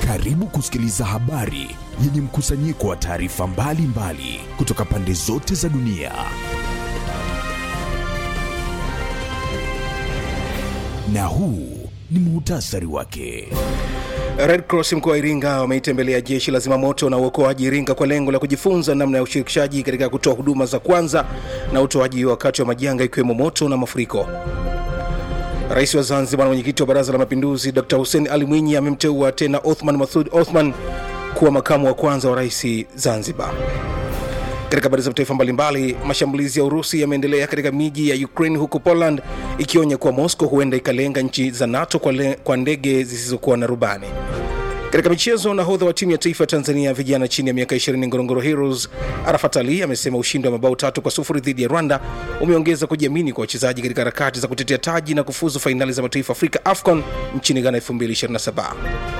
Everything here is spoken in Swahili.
Karibu kusikiliza habari yenye mkusanyiko wa taarifa mbalimbali kutoka pande zote za dunia. Na huu ni muhtasari wake. Red Cross mkoa wa Iringa wameitembelea jeshi la zimamoto na uokoaji Iringa kwa lengo la kujifunza namna ya ushirikishaji katika kutoa huduma za kwanza na utoaji wakati wa majanga ikiwemo moto na mafuriko. Rais wa Zanzibar na mwenyekiti wa Baraza la Mapinduzi Dr Hussein Ali Mwinyi amemteua tena Othman Masoud Othman kuwa makamu wa kwanza wa rais Zanzibar. Katika habari za mataifa mbalimbali, mashambulizi ya Urusi yameendelea katika miji ya Ukraine huku Poland ikionya kuwa Moscow huenda ikalenga nchi za NATO kwa, le, kwa ndege zisizokuwa na rubani. Katika michezo, nahodha wa timu ya taifa ya Tanzania vijana chini ya miaka 20 Ngorongoro Heroes Arafat Ali amesema ushindi wa mabao tatu kwa sufuri dhidi ya Rwanda umeongeza kujiamini kwa wachezaji katika harakati za kutetea taji na kufuzu fainali za mataifa Afrika AFCON nchini Ghana 2027.